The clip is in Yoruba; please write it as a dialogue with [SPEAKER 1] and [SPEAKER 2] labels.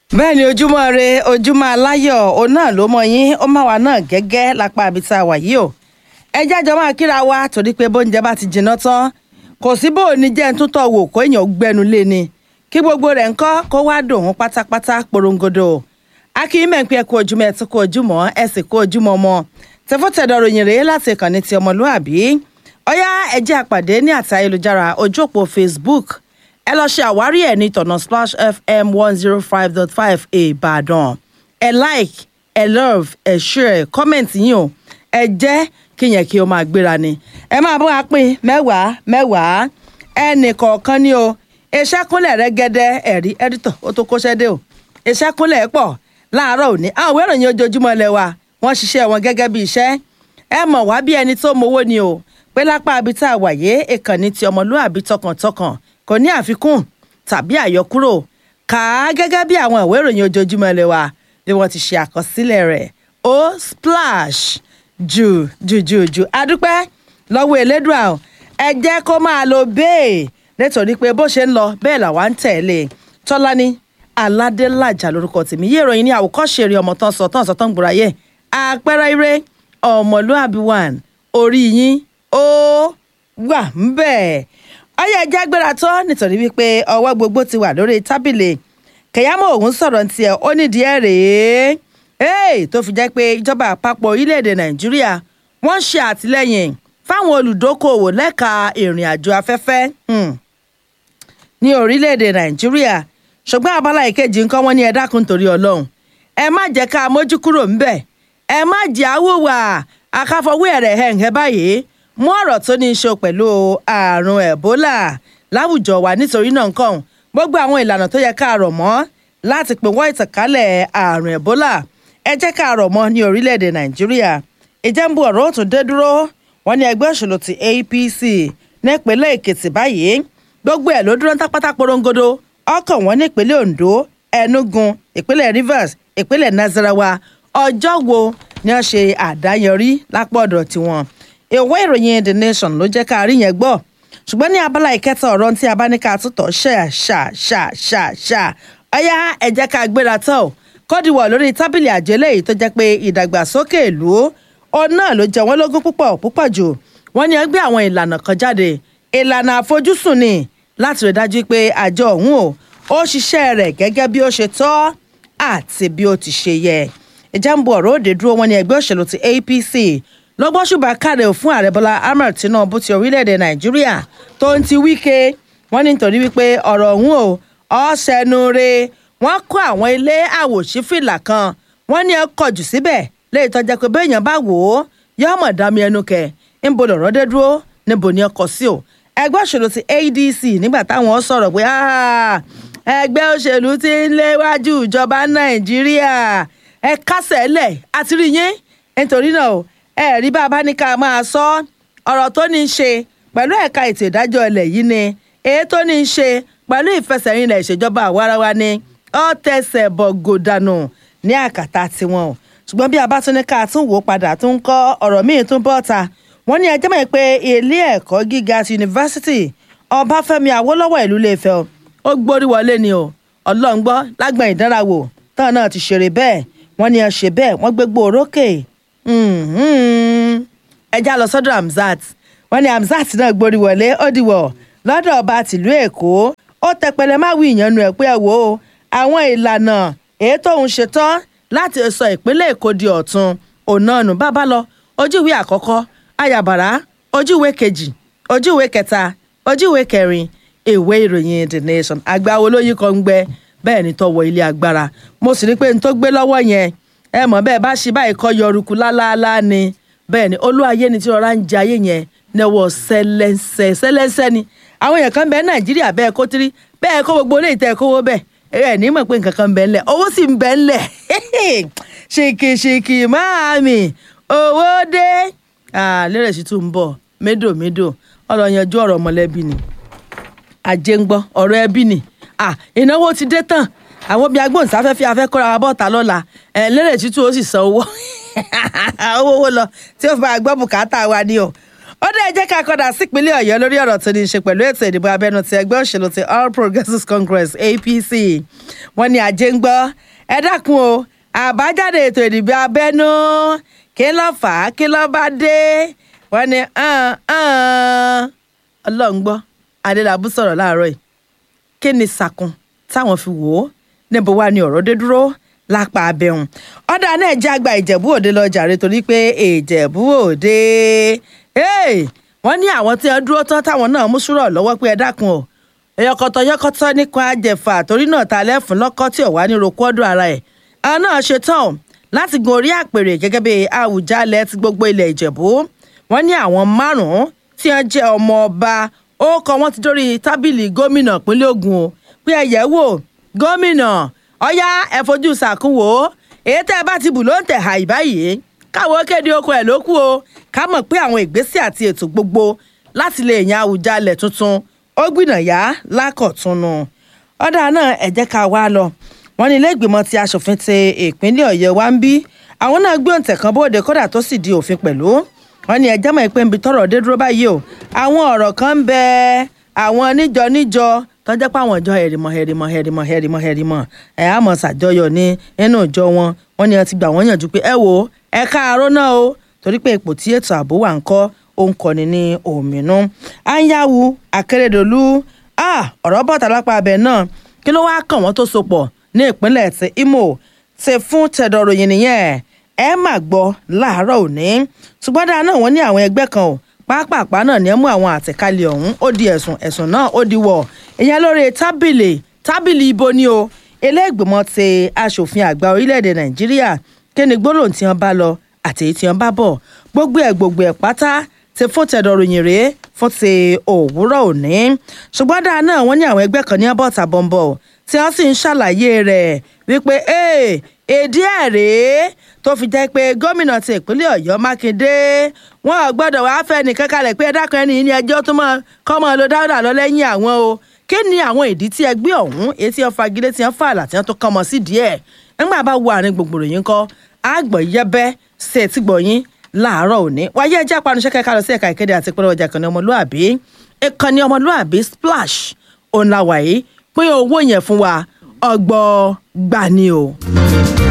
[SPEAKER 1] bẹ́ẹ̀ ni ojúmọ́ re ojúmọ́ aláyọ̀ òun náà ló mọ yín ó má wa náà gẹ́gẹ́ lápá ibi tá a wà yìí o ẹ jájọ máa kíra wa torí pé bóúnjẹ bá ti jiná tán kò sí bó o ní jẹ́ ń túntọ̀ wò kó èèyàn gbẹnu lé ni kí gbogbo rẹ̀ ń kọ́ kó wá dòun pátápátá porongodo akínyìn pé ẹ kú ojúmọ́ ẹ tún kú ojúmọ́ ẹ sì kú ojúmọ́ mọ́ tẹfọ́tẹ̀dọ̀ ròyìn rèé láti ìkànnì ti ọmọlúàbí ọyá ẹ jẹ́ àpàdé ní àti ayélujára ojú òpó facebook ẹ lọ ṣe àwárí ẹ̀ ní tọ̀nà splash fm one zero five dot five ìbàdàn ẹ like ẹ love ẹ share comment yín o ẹ jẹ́ kíyẹn kí o máa gbéra ni ẹ máa bọ́ apín mẹ́wàá mẹ́wàá ẹnì kọ̀ọ̀kan ni o iṣẹ́ kúnlẹ̀ rẹ́gẹ́dẹ́ ẹ̀rí ẹ́dítọ̀ ó tó kóṣẹ́ dé o iṣẹ́ kúnlẹ̀ pọ̀ láàárọ̀ òní àwọn ìwé ìròyìn ojoojúmọ́ lẹ wa wọ́n ṣiṣẹ́ wọn gẹ́gẹ́ bí iṣẹ́ ẹ mọ̀ wá bí ẹni tó mowó ni o pé lápá ibi tá a wà yé ìkànnì ti ọmọlúàbí tọkàntọkàn kò ní àfikún tàbí àyọkúrò kà á gẹ́gẹ́ bí àwọn ìwé ìròyìn ojoojúmọ́ lẹ wa bí wọ́n ti ṣe àkọsílẹ̀ rẹ̀ ó splash jù jù jù jù adúpẹ́ lọ́wọ́ elédùà o ẹ jẹ́ kó máa lo bẹ́ẹ̀ nítorí pé bó ṣe ń lọ bẹ́ẹ̀ làwa ń tẹ̀lé tọ́lání aládélájà lórúkọ tèmi yé ìròyìn ní àwòkọ́ṣe eré ọmọ tán sọ tán sọ tán gbòòrà yẹ àpẹẹrẹ ire ọmọlúàbí one orí yín ó wà ń bẹ̀ ọyẹ ẹjẹ gbéra tán nítorí wípé ọwọ́ gbogbo ti wà lórí tábìlì kẹyàmọ òun sọ̀rọ̀ tiẹ̀ ó nídìí ẹ̀ rèé ee tó fi jẹ́ pé ìjọba àpapọ̀ orílẹ̀-èdè nàìjíríà wọ́n ṣe àtìlẹ́yìn fáwọn olùdókòwò lẹ́ka ìrìn àjò afẹ́fẹ́ ní orílẹ̀-èdè nàìjíríà ṣùgbọ́n abala ìkejì nǹkan wọn ní ẹ dákun torí ọlọ́run ẹ má jẹ́ ká mójú kúrò ńbẹ̀ ẹ má jẹ́ àwòwà akáfọwé ẹ̀rẹ̀ hẹ̀ǹhẹ́ báyìí mú ọ̀rọ̀ tó ní í ṣe pẹ̀lú àrùn ẹ̀bólà láwùjọ wa nítorí náà nǹkan gbogbo àwọn ìlànà tó yẹ ká rọ̀ mọ́ láti pínwọ́ ìtànkálẹ̀ àrùn ẹ̀bólà ẹ jẹ́ ká rọ̀ mọ́ ní orílẹ̀-èdè nàìjíríà ìjẹ́nbu ọ̀rọ̀ ó tún dé dúró wọ́n ní ẹgbẹ́ òṣèlú ti apc nípínlẹ̀ èkìtì báyìí gbogbo ẹ̀ ló dúró tápátá porongodo ọkàn wọn nípínlẹ̀ ondo enugu ìpínlẹ̀ rivers ìpínlẹ̀ nasarawa ọjọ́ wo ni wọ́n ṣe àdáyọrí lápò ọ̀dọ̀ tiwọn ìwé ìròyìn the nation ló jẹ́ ká rí yẹn gbọ́ ṣùgbọ́n ní abala ìkẹta ọ̀rọ̀ tí a bá ní ká tútọ̀ ṣà ṣà ṣà ṣà ṣà ọ̀yá ẹ jẹ́ ká gbéra tán o kọ́dìwọ̀ lórí tábìlì àjọ eléyìí tó jẹ́ pé ìdàgbàsókè ìlú ọ náà ló jẹ wọ́n lógún púpọ̀ púpọ̀ jù wọ́n ní ẹgbẹ́ àwọn ìlànà kan jáde ìlànà àfojúsùn ni láti rí dájú pé àjọ ọ̀hún o ó ṣiṣẹ́ rẹ̀ gẹ́gẹ́ bí ó ṣe tọ́ àti bí ó ti ṣe yẹ ìjàmbù ọ̀rọ̀ òde dúró wọn ní ẹgbẹ́ òṣèlú ti apc lọ́gbọ́n ṣùgbọ́n káre fún ààrẹ bọ́lá ahmed tinubu ti orílẹ̀-èdè nàìjíríà tó ń ti wíkẹ́ wọ́n ní nítorí wípé ọ̀rọ̀ ọ̀hún o ọ̀sẹ̀nu re wọ́n kọ́ àwọn ilé àwòṣífìlà kan wọ́n ní ẹ kọjú síbẹ̀ léyìí tọ́jà pé béèyàn bá wò ó yóò mọ̀ dá mi ẹnu kẹ̀ níbo lọ̀rọ̀ dé dúró níbo ni ọkọ̀ sí o ẹgbẹ́ òṣèlú ti adc nígbà táwọn sọ̀rọ̀ pé ẹgbẹ́ òṣèlú ti ń léwájú ìjọba nàìjíríà ẹ kásẹ̀ lẹ̀ àti rí yín nítorí náà ẹ rí bá a bá ní ká máa sọ ọ̀rọ̀ tó ní í ṣe pẹ̀lú ẹ̀ka ètò ìdájọ́ ilẹ̀ yìí ni èyí tó ní í ṣe pẹ̀lú ìfẹsẹ̀rinlẹ̀ ìṣèjọba àwarawa ni ó tẹsẹ̀ bọ̀ gòdànù ní àkàtà tiwọn o ṣùgbọ́n bí a bá tún ní ká tún wò ó padà tún kọ́ ọ̀rọ̀ míì tún bọ́ ta wọ́n ní ẹjẹ́ mọ̀ pé ilé ẹ̀kọ́ gíga ti yunifásitì ọbáfẹ́mi awólọ́wọ̀ ìlú Ilé-Ifẹ̀ ó gbórí wọlé ni o ọlọ́ngbọ́ lágbọ̀n ìdánrawò táwọn náà ti ṣeré bẹ́ẹ̀ wọ́n ní ẹ ṣe bẹ́ẹ̀ wọ́n gbégbó orókè ẹja lọ sọ́dọ̀ Hamzat wọ́n ní Hamzat náà gbórí wọlé ó dìwọ̀ lọ́dọ̀ ọba tìlú Èkó ó tẹpẹlẹ má wí ìyànnu ẹ̀ pé ẹ wò ó àwọn ìlànà èyí tóun ṣetán láti sọ ìpínlẹ̀ èkó di ọ̀tun ònàánú bàbá lọ ojúwe àkọ́kọ́ ayàbàrá ojúwe kejì ojúwe kẹta ojúwe kẹrin ìwé ìròyìn the nation àgbà olóyin kan ń gbẹ bẹ́ẹ̀ ni tọwọ́ ilé agbára mo sì rí pé n tó gbé lọ́wọ́ yẹn ẹ mọ̀ bẹ́ẹ̀ bá ṣe báyìí kọ́ yọrùkú lálálá ni bẹ́ẹ̀ ni olúwayé ni tí rọra ń jẹ ayé yẹn nẹwọ́ sẹlẹ́sẹ̀ sẹlẹ́sẹ̀ ni àwọn èèyàn kan bẹ́ẹ̀ nàìjíríà bẹ́ẹ̀ kó tírí bẹ́ẹ̀ kó gbogbo olóyè tẹ́ kówó bẹ́ẹ̀ ẹ ní mọ̀ pé nǹkan kan ń bẹ ńlẹ̀ owó sì ń bẹ ńlẹ̀ ṣìkìṣìkì máàmì owó dé lérè sí tún ń bọ̀ médòmédò ọ̀rọ̀ yanjú ọ̀rọ̀ mọ̀lẹ́bí ni àjẹ́ ń gbọ́ ọ̀rọ̀ ẹbí ni ìnáwó ti dé tán àwọn bíi agbóhùnsáfẹ́fẹ́ afẹ́kọ́ra wa bọ́ta lọ́la lérè sí tún ó sì san owó owó owó lọ tí ó fi máa gbọ́ bùkátà wa ni o ó dé ẹ jẹ́ ká kọ́dà sípínlẹ̀ ọ̀yọ́ lórí ọ̀rọ̀ tó ní í ṣe pẹ̀lú ètò ìdìbò abẹ́nú ti ẹgbẹ́ òṣèlú ti all progressives congress apc wọ́n ní ajé ń gbọ́ ẹ dákun o àbájáde ètò ìdìbò abẹ́nú kí ló fà á kí ló bá dé wọ́n ní ọlọ́run gbọ́ adélábù sọ̀rọ̀ láàárọ̀ yìí kí ni sàkún táwọn fi wò ó níbo wá ni ọ̀rọ̀ dé dúró lápá abẹ́hùn ọ̀dà náà jẹ́ àgbà ìjẹ̀bú òde lọ jàre torí pé ìjẹ̀bú òde wọ́n ní àwọn tí wọ́n dúró tán táwọn náà mú sùúrọ̀ lọ́wọ́ pé ẹ dákun o ẹyọkọtọ yọkọtọ nípa àjẹfà torí náà ta lẹ́fun lọ́kọ́ tí ò wá ní roko ọdún ara ẹ̀ àwọn náà ṣe tán láti gun orí àpèrè gẹ́gẹ́ bí Àwùjalẹ̀ ti gbogbo ilẹ̀ Ìjẹ̀bú wọ́n ní àwọn márùn-ún tí wọ́n jẹ́ ọmọ ọba ó kọ wọ́n ti dórí tábìlì gómìnà ìpínlẹ̀ Ògùn o pé ẹ yẹ̀ wò gómìnà ọ̀yá ẹ fojú sàkúnwò èyí tẹ́ ẹ bá ti bù ló ń tẹ̀ hà ìbáyìí káwọ́ kéde oko ẹ̀ ló kù o ká mọ̀ pé àwọn ìgbésẹ̀ àti ètò gbogbo láti lè yan Àwùjalẹ̀ tuntun ó gbìnàyà lákọ̀túnú ọ̀dà náà ẹ jẹ́ ká wá lọ wọ́n ní ilé ìgbìmọ̀ ti aṣòfin ti ìpínlẹ̀ Ọ̀yọ́ wa ń bí àwọn náà gbé òǹtẹ̀ kan bóde kódà tó sì di òfin pẹ̀lú wọ́n ní ẹjẹ́ mọ̀ pé nbi tọ́rọ̀ dé dúró báyìí o àwọn ọ̀rọ̀ kan ń bẹ àwọn níjọ níjọ tó jẹ́ pé àwọn ìjọ hẹ̀rìmọ̀ hẹ̀rìmọ̀ hẹ̀rìmọ̀ hẹ̀rìmọ̀ hẹ̀rìmọ̀ ẹ̀ á mọ̀ ṣàjọyọ̀ ní nínú ìjọ wọn wọ́n ní ẹ ti gbà wọ́n yànjú pé ẹ wo ẹ káàárọ̀ náà o torí pé ipò tí ètò ààbò wà ń kọ́ ó ń kọ́ni ní òmìnú anyawu akérèdọ́lù ọ̀rọ̀ bọ̀tà lápá abẹ náà kí ló wáá kàn wọ́n tó so pọ̀ ní ìpínlẹ̀ ti Imo ti fún tẹ̀dọ̀ròyìn nìyẹn ẹ má gbọ́ láàárọ̀ òní ṣùgbọ́n dáa náà wọ́n ní àwọn ẹgbẹ́ kan o pápápá náà ní ẹ mú àwọn àtẹ̀kálẹ̀ ọ̀hún ó di ẹ̀sùn ẹ̀sùn náà ó di wọ̀ ìyẹn lórí tábìlì tábìlì ibo ni o ilé-ìgbìmọ̀ ti aṣòfin àgbà orílẹ̀-èdè Nàìjíríà kí ni gbólóhùn tí wọ́n bá lọ àti èyí tí wọ́n bá bọ̀ gbogbo ẹ̀ gbogbo ẹ̀ pátá ti fún tẹ̀dọ̀ròyìn rèé fún ti òwúrọ̀ òní ṣùgbọ́n dáa náà wọ́n ní àwọn ẹgbẹ́ kan ní abọ́ta bọ́ńbọ́ tí wọ́n sì ń ṣàlàyé rẹ̀ wípé èdè ẹ̀ rèé tó fi jẹ́ pé gómìnà ti ìpínlẹ̀ ọ̀yọ́ mákindé wọn ò gbọ́dọ̀ wàá fẹ́ nìkan kalẹ̀ pé ẹ̀dá kan ẹni ní ẹjọ́ tó mọ kọ́ mọ́ lọ dáúdà lọ lẹ́yìn àwọn o kí ni àwọn ìdí tí ẹgbẹ́ ọ̀hún etí wọn fagilé tí wọn fà àlà tí wọn tó kọ́ mọ́ sí díẹ̀ nígbà bá wo àárín gbogbo ròyìn kọ́ àgbọ̀ yẹbẹ́ ṣe ti gbọ̀yìn láàárọ̀ òní wáyé ẹjẹ́ apanusẹ́ kẹ́kẹ́ lọ sí ẹ̀ka ìkéde àti ìpínlẹ̀ ọjà ìkànnì ọmọlúàbí ìkànnì ọmọlúàbí splash òǹlàwàyí pín owó yẹn fún wa ọgbọ́n gbani o.